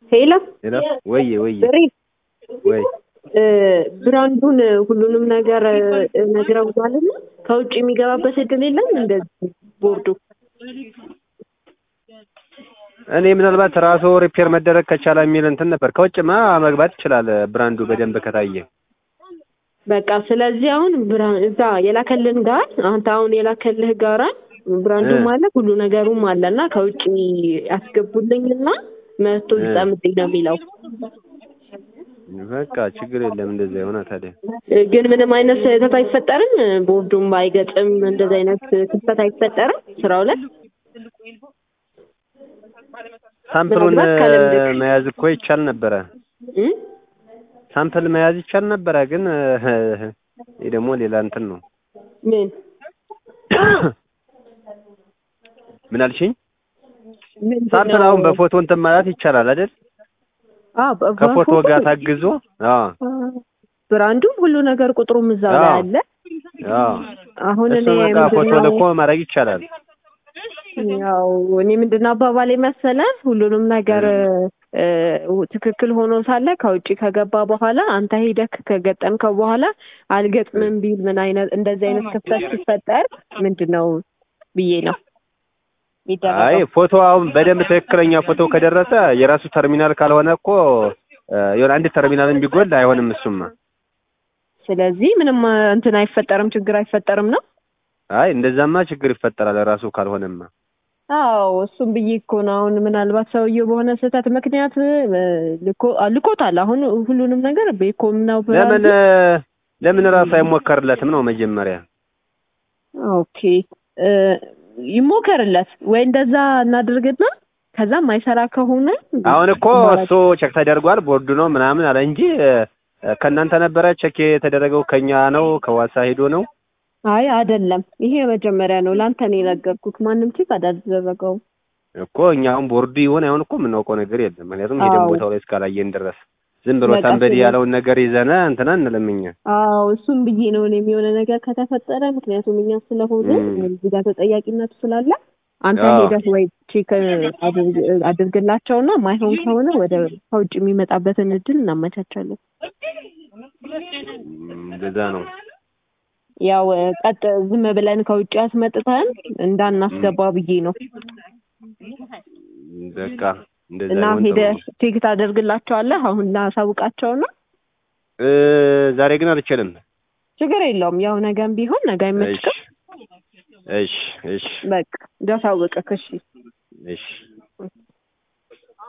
ሄሎ ሄሎ ወይ ወይ ብሬ ወይ እ ብራንዱን ሁሉንም ነገር እ ነግረውታልና ከውጭ የሚገባበት እድል የለም እንደዚህ ቦርዱ እኔ ምናልባት ራሱ ሪፔር መደረግ ከቻለ የሚል እንትን ነበር። ከውጭማ መግባት ይችላል ብራንዱ በደንብ ከታየ። በቃ ስለዚህ አሁን ብራ- እዛ የላከልን ጋር አንተ አሁን የላከልህ ጋራ ብራንዱም እ። አለ ሁሉ ነገሩም አለ እና ከውጭ ያስገቡልኝና መቶ እ። ይጠምጥኝ ነው የሚለው በቃ ችግር የለም እንደዚያ የሆነ ታዲያ እ፣ ግን ምንም አይነት ስህተት አይፈጠርም ቦርዱም አይገጥም እንደዚህ አይነት ክፍተት አይፈጠርም ስራው ላይ ሳምፕሉን ምናልባት ከልምድህ መያዝ እኮ ይቻል ነበረ። እ? ሳምፕል መያዝ ይቻል ነበረ፣ ግን ይህ ደግሞ ሌላ እንትን ነው። ምን ምን አልሽኝ? ምንድን ሳምፕል ነው? አሁን በፎቶ እንትን ማለት ይቻላል አይደል? አዎ፣ በ- ከፎቶ በፎቶ ጋር ታግዞ አዎ ብራንዱም ሁሉ ነገር ቁጥሩም እዛው ላይ አዎ። አለ። አዎ አሁን እኔ እሱ በቃ ፎቶ ምንድነው ልኮ ማድረግ ይቻላል። ያው እኔ ምንድነው አባባል መሰለ ሁሉንም ነገር እ፣ ትክክል ሆኖ ሳለ ከውጭ ከገባ በኋላ አንተ ሄደክ ከገጠምከው በኋላ አልገጥምም ቢል ምን አይነት እንደዚህ አይነት ክፍተት ሲፈጠር ምንድን ነው ብዬ ነው አይ የሚደረገው። ፎቶ አሁን በደንብ ትክክለኛ ፎቶ ከደረሰ የራሱ ተርሚናል ካልሆነ እኮ እ፣ የሆነ አንድ ተርሚናል ቢጎል አይሆንም። እሱማ ስለዚህ ምንም እ፣ እንትን አይፈጠርም፣ ችግር አይፈጠርም ነው። አይ እንደዛማ ችግር ይፈጠራል ራሱ ካልሆነማ። አዎ እሱም ብዬ እኮ ነው። አሁን ምናልባት ሰውየው በሆነ ስህተት ምክንያት እ፣ ልኮ አ- ልኮታል። አሁን ሁሉንም ነገር ቤኮም ነው ለምን ብራንዱ። ለምን ራሱ አይሞከርለትም ነው መጀመሪያ? ኦኬ እ፣ ይሞከርለት ወይ እንደዛ እናድርግና ከዛ ማይሰራ ከሆነ አሁን እኮ እሱ ቸክ ተደርጓል ቦርዱ ነው ምናምን አለ እንጂ እ፣ ከእናንተ ነበረ ቸክ የተደረገው ከኛ ነው ከዋሳ ሄዶ ነው። አይ አይደለም፣ ይሄ መጀመሪያ ነው። ለአንተ ነው የነገርኩት። ማንም ቼክ አላደረገውም። እኮ እኛ አሁን ቦርዱ ይሆን አይሆን እኮ የምናውቀው ነገር የለም። ምክንያቱም ሄደን አዎ። ቦታው ላይ እስካላየን ድረስ ዝም ብሎ በቃ ሰንበዲ ስለ- ያለውን ነገር ይዘነ እንትና እንለምኛ አዎ እሱም ብዬ ነው እኔም የሆነ ነገር ከተፈጠረ ምክንያቱም እኛ ስለሆነ እም። እዚህ ጋር ተጠያቂነቱ ስላለ አንተ አዎ። ሄደህ ወይ ቼክ አድርግ- አድርግላቸውና ማይሆን ከሆነ ወደ ከውጭ የሚመጣበትን እድል እናመቻቻለን። እንደዛ ነው። ያው ቀጥ ዝም ብለን ከውጭ አስመጥተን እንዳናስገባ ብዬ ነው በቃ እንደዛ እና ይሆን ጥሩ ሄደህ ነው። ቼክ ታደርግላቸዋለህ። አሁን ላሳውቃቸውና እ፣ ዛሬ ግን አልችልም። ችግር የለውም። ያው ነገም ቢሆን ነገ እሺ አይመችቅም። እሺ እሺ በቃ እንዳሳውቅህ። እሺ እሺ